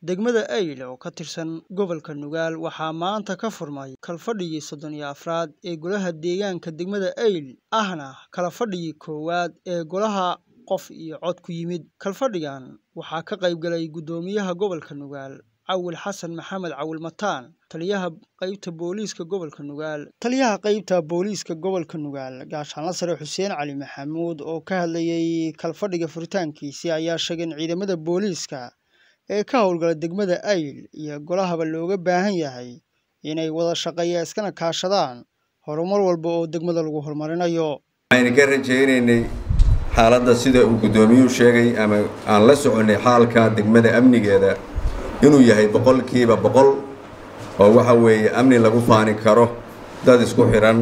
degmada ayl oo ka tirsan gobolka nugaal waxaa maanta ka furmay kalfadhigii soddon iyo afraad ee golaha deegaanka degmada ayl ahna kala fadhigii koowaad ee golaha qof iyo cod ku yimid kalfadhigan waxaa ka qayb galay guddoomiyaha gobolka nugaal cawil xasan maxamed cawil mataan taliyaha qaybta booliiska gobolka nugaal taliyaha qaybta booliiska gobolka nugaal gaashaanla sare xuseen cali maxamuud oo ka hadlayey kalfadhiga furitaankiisii ayaa sheegay in ciidamada booliiska ee ka howlgala degmada ayl iyo golahaba looga baahan yahay inay wada shaqeeya iskana kaashadaan horumar walba oo degmada lagu horumarinayo waxaynu ka rajaynaynay xaaladda sida uu guddoomiyuhu sheegay ama aan la soconnay xaalka degmada amnigeeda inuu yahay boqolkiiba boqol oo waxa weeye amni lagu faani karo dad isku xidhan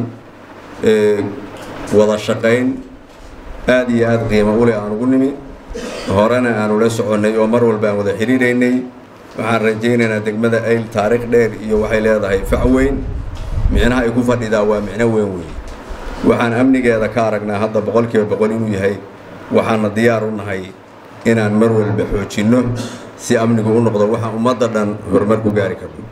wada shaqayn aada iyo aada qiimo uleh aan ugu nimi horena aanu la soconnay oo mar walba aan wada xidhiiraynay waxaan rajaynaynaa degmada ayl taariikh dheer iyo waxay leedahay fac weyn micnaha ay ku fadhidaa waa micno weyn weyn waxaan amnigeeda ka aragnaa hadda boqolkiiba boqol inuu yahay waxaana diyaar u nahay inaan mar walba xoojinno si amnigu u noqdo waxaan ummadda dhan horumar ku gaari karno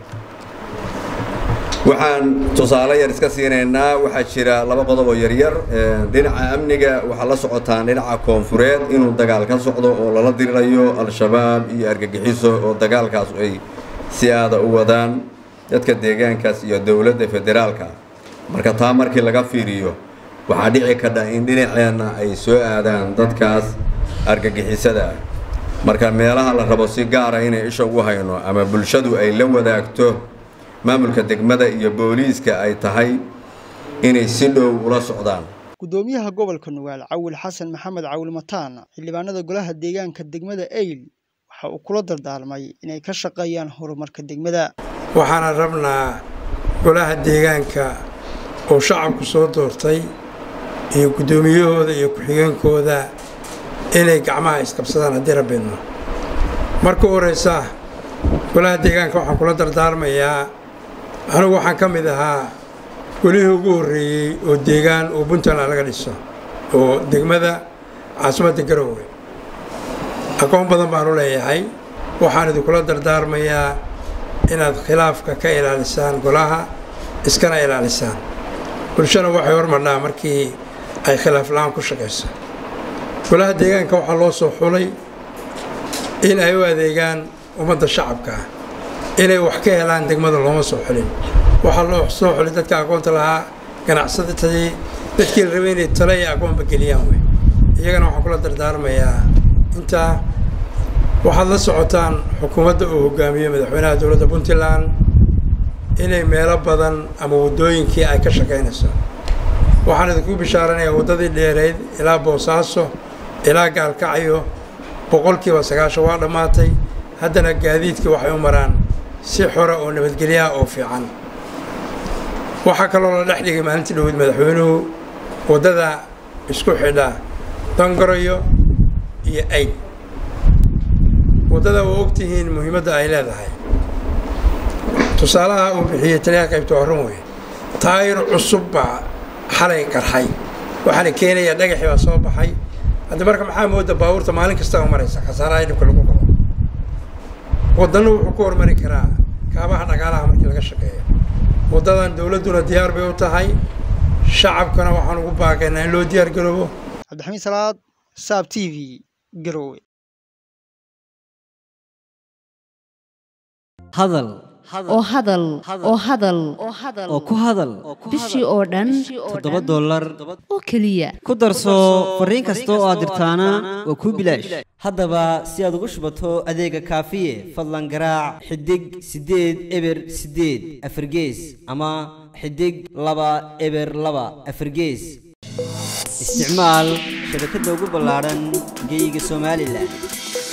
waxaan tusaale yar iska siinaynaa waxaa jira laba qodob oo yaryar dhinaca amniga waxaa la socotaan dhinaca koonfureed inuu dagaal ka socdo oo lala dirirayo al-shabaab iyo argagixiso oo dagaalkaas ay si aada u wadaan dadka deegaankaas iyo dowladda federaalka marka taa markii laga fiiriyo waxaa dhici kadha in dhinaceenna ay soo aadaan dadkaas argagixisada ah marka meelaha la rabo si gaara inay isha ugu hayno ama bulshadu ay la wadaagto maamulka degmada iyo booliiska ay tahay inay si dhow ula socdaan guddoomiyaha gobolka nugaal cawil xasan maxamed cawil mataan xildhibaanada golaha deegaanka degmada ayl waxa uu kula dardaarmay inay ka shaqeeyaan horumarka degmada waxaana rabnaa golaha deegaanka oo shacabku soo doortay iyo guddoomiyahooda iyo ku-xigeenkooda inay gacmaha isqabsadaan haddii rabbidno marka u horeysa golaha deegaanka waxaan kula dardaarmayaa anigu waxaan ka mid ahaa golihii ugu horreeyey oo deegaan oo puntland laga dhiso oo degmada caasimadda garowe aqoon badan baanu leeyahay waxaan idinkula dardaarmayaa inaad khilaafka ka ilaalisaan golaha iskana ilaalisaan bulshana waxay hormarnaa markii ay khilaaf la-aan ku shaqayso golaha deegaanka waxaa loo soo xulay in ay u adeegaan ummadda shacabka ah inay wax ka helaan degmada looma soo xulin waxaa loo soo xulay dadka aqoonta lahaa ganacsatadii dadkii la rabay inay talo iyo aqoonba geliyaan wey iyagana waxaan kula dardaarmayaa intaa waxaad la socotaan xukuumadda uu hogaamiyo madaxweynaha dowladda puntland inay meelo badan ama waddooyinkii ay ka shaqaynayso waxaan idinku bishaaranayaa waddadii dheereyd ilaa boosaaso ilaa gaalkacyo boqolkiiba sagaashan waa dhammaatay haddana gaadiidkii waxay u maraan si xora oo nabadgelyaha oo fiican waxaa kaloo la dhex dhigay maalintii dhowed madaxweynuhu waddada isku xidha dangarayo iyo ayd waddada waa ogtihiin muhiimadda ay leedahay tusaalaha uu bixiyey taliyaha qaybta waa run wey taayir cusub baa xalay qarxay waxaana keenayaa dhagaxii baa soo baxay hadda marka maxaa mooda baabuurta maalin kasta u maraysa khasaaraha dhibka lagu qabo waddannu wuxuu ku hormari karaa kaabaha dhaqaalaha markii laga shaqeeyo waddadan dowladduna diyaar bay u tahay shacabkana waxaan ugu baaqaynaa in loo diyaar garoobo cabdixamiid salaad saab t v garowe hadal oo hadal oo hadal oo ku hadal bishii oo dhan toddoba dollar oo keliya ku darso fariin kasta oo aad dirtaana waa kuu bilaash haddaba si aad ugu shubato adeega kaafiye fadlan garaac xidig siddeed eber siddeed afargees ama xidig laba eber laba afargees isticmaal shabakadda ugu ballaadhan geyga somalilan